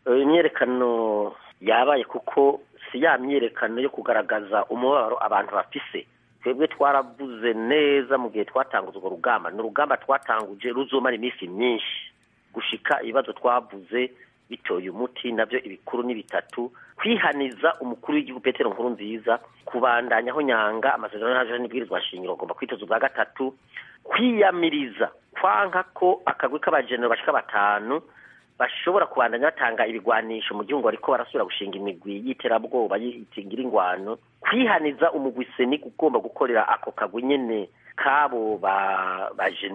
imyerekano yabaye kuko si ya myerekano yo kugaragaza umubabaro abantu bafise twebwe twaravuze neza mu gihe twatanguza urwo rugamba ni urugamba twatanguje ruzomara iminsi myinshi gushika ibibazo twavuze bitoye umuti nabyo ibikuru ni bitatu kwihaniza umukuru w'igihugu petero nkuru nziza kubandanyaho nyanga amasezerano y'ahaje n'ibwirizwa shingiro agomba kwitoza ubwa gatatu kwiyamiriza kwanka ko akagwi k'abajenero bashika batanu bashobora kubandanya batanga ibigwanisho mu gihugu ariko barasubira gushinga imigwi y'iterabwoba yitingira ingwano kwihaniza umugwi seni ugomba gukorera ako kagwi nyene kabo ba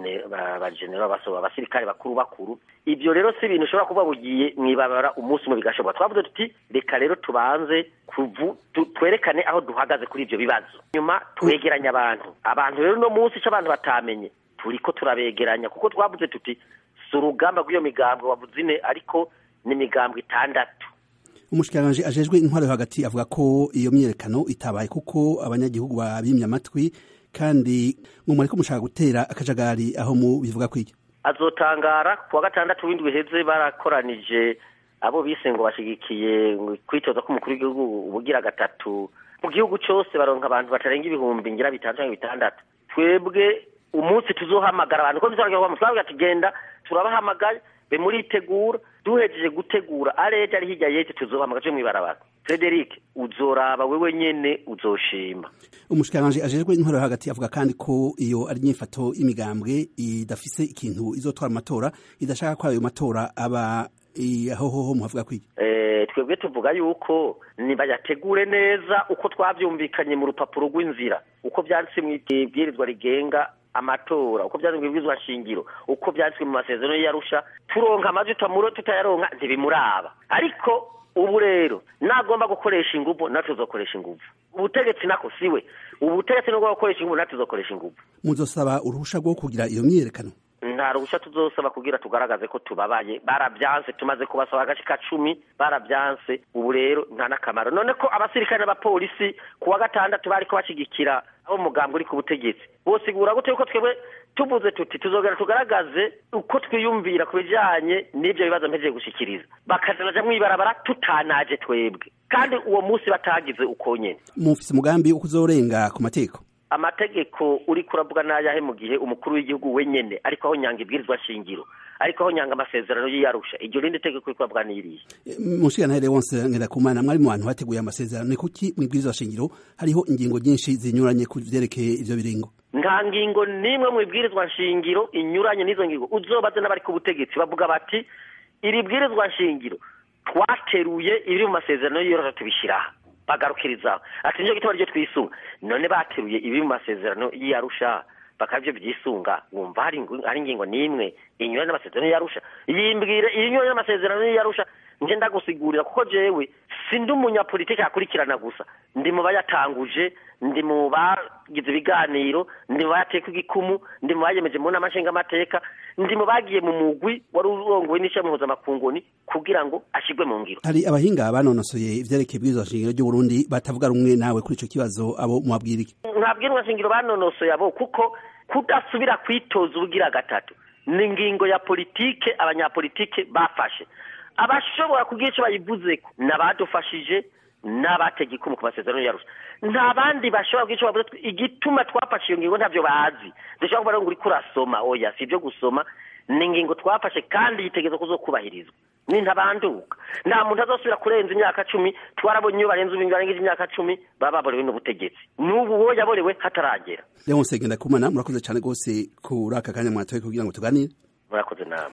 bajenero basoba abasirikare bakuru bakuru ivyo rero si ibintu ushobora kuba bugiye mwibabara umunsi umwe bigashoboka twavuze tuti reka rero tubanze kuvu twerekane aho duhagaze kuri ivyo bibazo nyuma twegeranya abantu abantu rero uno munsi ico abantu batamenye turiko turabegeranya kuko twavuze tuti si urugamba rw'iyo migambwe wavuze ine ariko ni imigambwe itandatu umushikiranganji ajejwe intwaro yo hagati avuga ko iyo myiyerekano itabaye kuko abanyagihugu babimye amatwi kandi ngo muriko mushaka gutera akajagari aho mu bivuga kwiki azotangara kuwa gatandatu w'indwi heze barakoranije abo bise ngo bashigikiye kwitoza k'umukuru w'igihugu ubugira gatatu mu gihugu cose baronka abantu batarenga ibihumbi ngira bitanu canke bitandatu twebwe umunsi tuzohamagara abantu ko bizaragira twabwira ati genda turabahamagaye be muritegura duhejeje gutegura areje ari hirya yete tuzohamagara tuje mwibarabara Frederic uzoraba wewe nyene uzoshima umushikiranganji ajejwe intwaro yo hagati avuga kandi ko iyo ari inyifato y'imigambwe idafise ikintu izotwara amatora idashaka ko ayo matora aba aho hoho muhavuga kwiki eh twebwe tuvuga yuko nibayategure neza uko twavyumvikanye mu rupapuro rw'inzira uko vyanditse mu ibwirizwa rigenga amatora uko byanditswe mu bwizwa shingiro uko byanditswe mu masezerano y'arusha turonka amajwi tutamuro tutayaronka ntibimuraba ariko ubu rero nagomba gukoresha inguvu natwe tuzokoresha inguvu ubutegetsi nako siwe ubutegetsi nubwo gukoresha inguvu natwe tuzokoresha inguvu muzosaba uruhusha rwo kugira iyo myiyerekano nta ruhusha tuzosaba kugira tugaragaze ko tubabaye barabyanse tumaze kubasaba agace ka cumi barabyanse ubu rero nta n'akamaro none ko abasirikare n'abapolisi ku wa gatandatu bariko bashigikira abo mugambwe uri ku butegetsi bosigura gute yuko twebwe tuvuze tuti tuzogera tugaragaze uko twiyumvira ku bijanye n'ivyo bibazo mpejeje gushikiriza bakaza baja mwibarabara tutanaje twebwe kandi uwo munsi batagize uko nyene mufise umugambi wo kuzorenga ku mateko amategeko uri kuravuga n'ayahe mu gihe umukuru w'igihugu wenyene ariko aho nyanga ibwirizwa shingiro ariko aho nyanga amasezerano y'iyarusha iryo rindi tegeko uri kuravuga n'irihe mushikirantare wonse ngerakumana mwari mu bantu hateguye amasezerano ni kuki mu ibwirizwa shingiro hariho ingingo nyinshi zinyuranye ku vyerekeye ivyo biringo nta ngingo n'imwe mu ibwirizwa nshingiro inyuranye n'izo ngingo uzobaze n'abari ku butegetsi bavuga bati iri bwirizwa nshingiro twateruye ibiri mu masezerano y'iyarusha tubishyiraho bagarukirizaho ati nicyo gituma ryo twisunga none bateruye ibiri mu masezerano y'iyarusha bakaba ibyo byisunga wumva hari ingingo n'imwe inyuranye n'amasezerano y'iyarusha yimbwire inyuranye n'amasezerano y'iyarusha nje ndagusigurira kuko jewe sindi umunyapolitiki akurikirana gusa ndi mu bayatanguje ndi mu bagize ibiganiro ndi mu bayateka igikumu ndi mu bayemeje mu nama nshingamateka ndi mu bagiye mu mugwi wari urongowe n'ishami mpuzamakunguni kugira ngo ashyirwe mu ngiro hari abahinga banonosoye ivyerekeye ibwirizwa shingiro ry'uburundi batavuga rumwe nawe kuri ico kibazo abo mubabwira iki nta bwirizwa shingiro banonosoye abo kuko kudasubira kwitoza ubugira gatatu ni ingingo ya politike abanyapolitike bafashe abashobora kugira icyo bayivuzeko n'abadufashije n'abatega ikumu ku masezerano yarusha nta bandi bashobora kugira icyo bavuze igituma twafashe iyo ngingo ntabyo bazi dushobora kuba ngo uriko urasoma oya si ibyo gusoma ni ingingo twafashe kandi yitegereza ko kubahirizwa ni ntabanduka nta muntu azosubira kurenza imyaka cumi twarabonye iyo barenze ubu barengeje imyaka cumi baba baborewe n'ubutegetsi n'ubu uwo yaborewe hataragera leonse ngenda kumana murakoze cyane rwose kuri aka kanya mwatoye kugira ngo tuganire murakoze namwe